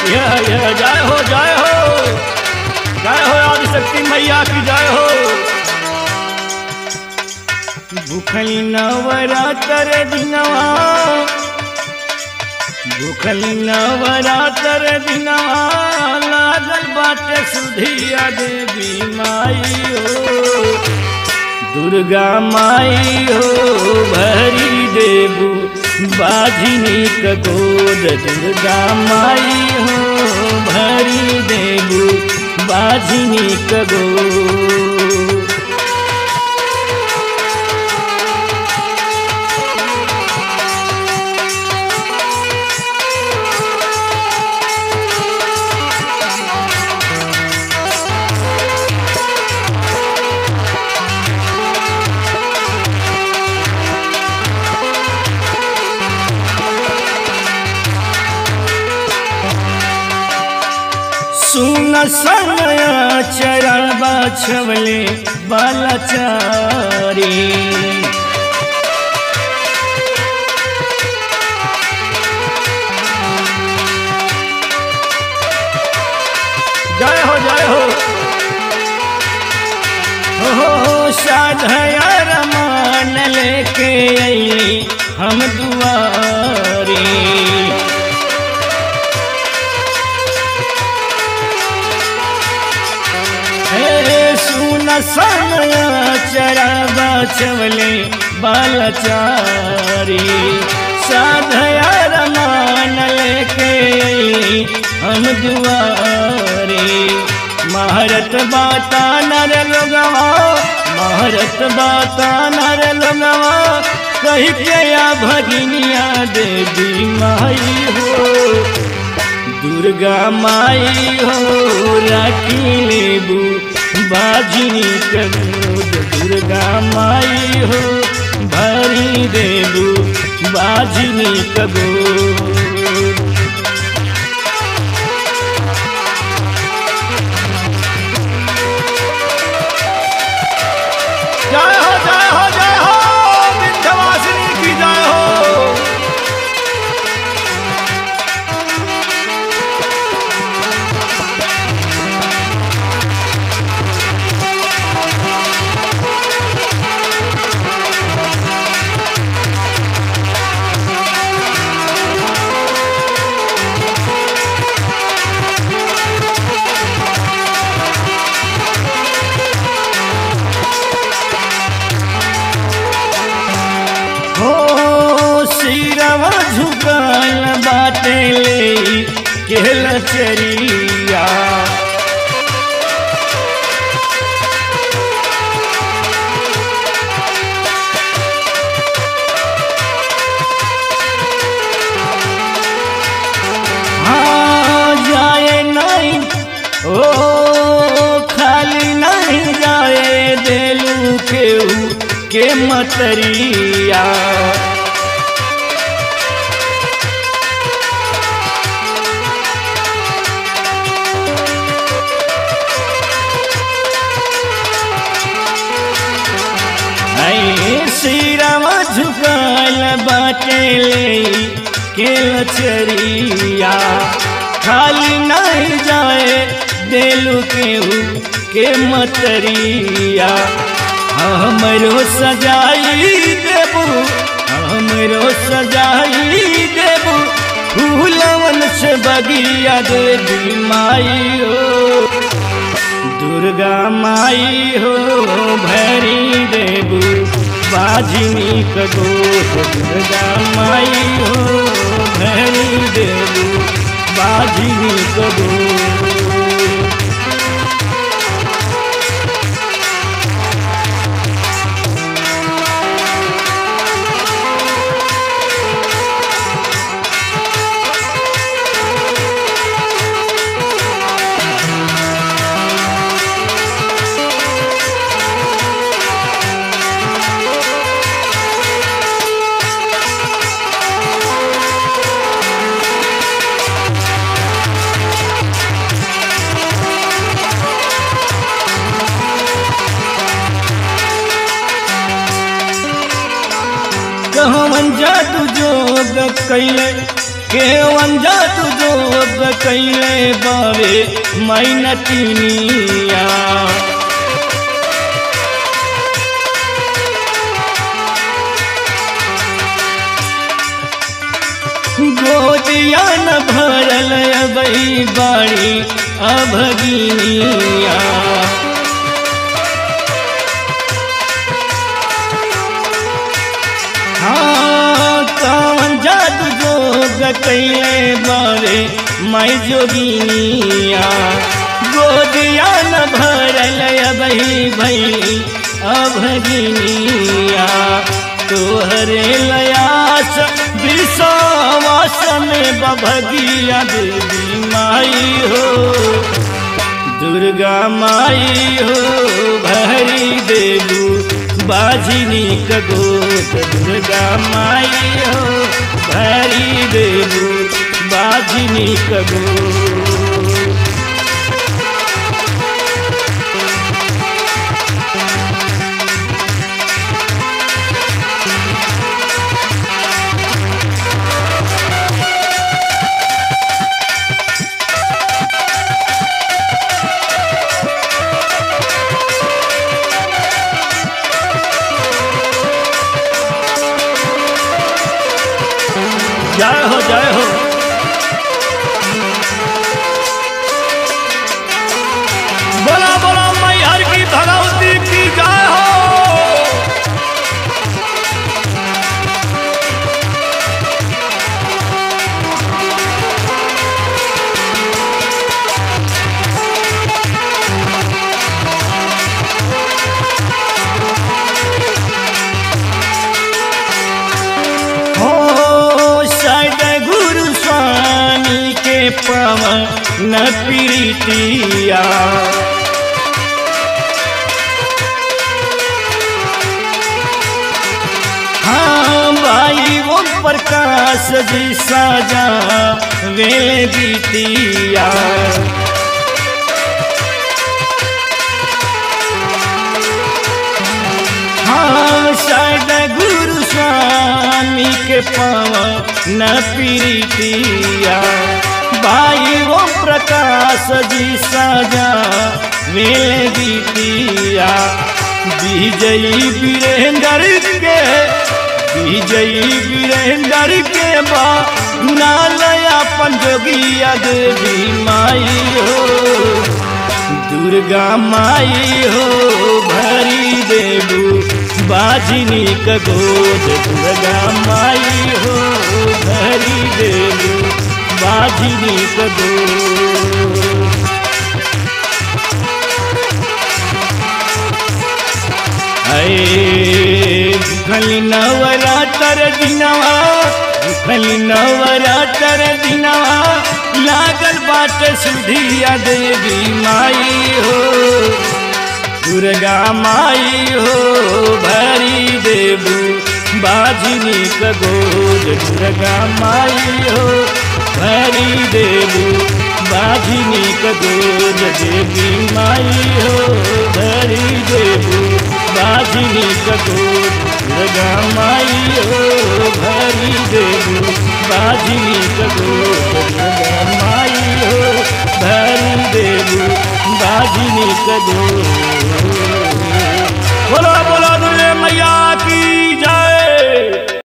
या या जय हो जय हो जय हो आदिशक्ति मैया की जय हो भूखली नवरात्र दिनवा भूखली नवरात्र दिनवा लागल बाटे सुधिया देवी माई हो दुर्गा माई हो भरी देबू बाझिनी का गोद दुर्गा माई हो भरी देबू बाझिनी का गोद सुन सनया चरण बाछवले बालाचारी जय हो जय हो हो साधया रमान लेके आई हम दुआरी हे सुन सनया चरा बाछवले बालचारी साधया रमान लेके आई हम दुआरी महारत बाता नर लोगवा महारत बाता नर लोगवा कही के या भगिनिया देवी माई हो दुर्गा माई हो राखी लेबू बाजिनी कबूद दुर्गा माई हो भरी देबू बाजिनी कबूद जय हो जय हो जय हो विंध्यवासिनी की जय हो हो सिरवा झुकल बाटे ले केल चरिया हाँ जाए नहीं ओ खाली नहीं जाए देलू केहू के मतरिया ऐ सिरवा झुकल बाटे ले के लचरिया खाली नहीं जाए देलू केहू के मतरिया हमरो सजाई देबू हमरो सजाई देबू फूलवन से बगिया देवी माई हो दुर्गा माई हो भरी देबू बाजिनी कगोट दुर्गा माई हो भरी देबू बाजिनी कगोट कहवन जादू जोग कैले के वंजा तू जोग कैले बावे मैनतिनिया गोदिया न भरल अबई बाड़ी अभगिनिया हाँ कौन जादू जोग कैले बारे मैं जोगिनिया गोदिया न भरल अबही भई अभगिनिया तोहरे लयास विश्वास में बभगिया देवी माई हो दुर्गा माई हो भरी देलू बाजिनी कगोत दुर्गा माई हो भरी देलू बाजिनी कगोत जय हो जय हो बोला बोला मैहर की भगवती की जय हो हो शायद गुरु स्वामी के पवन प्रीतिया हाँ भाई वो प्रकाश जी साजा वे बीतिया हाँ शायद गुरु स्वामी के पवन प्रीतिया भाई वो प्रकाश जी साजा मेले बीतिया विजयी वीरेंद्र के विजयी वीरेंद्र के बा नालया पंजोगिया देवी माई हो दुर्गा माई हो भरी देबू बाजिनी कगोद दुर्गा माई हो भरी देबू बाजिनी कगोद अये खली नवरात्र दिनवा खली नवरात्र दिनवा लागल बाट सुधिया देवी माई हो दुर्गा माई हो भरी देबू बाजिनी कगोद दुर्गा माई हो भरी देबू बाजिनी कगोद देवी माई हो भरी देबू बाजिनी कगोद दुर्गा माई हो भरी देबू बाजिनी कगोद दुर्गा माई हो भरी देबू बाजिनी कगोद बोलो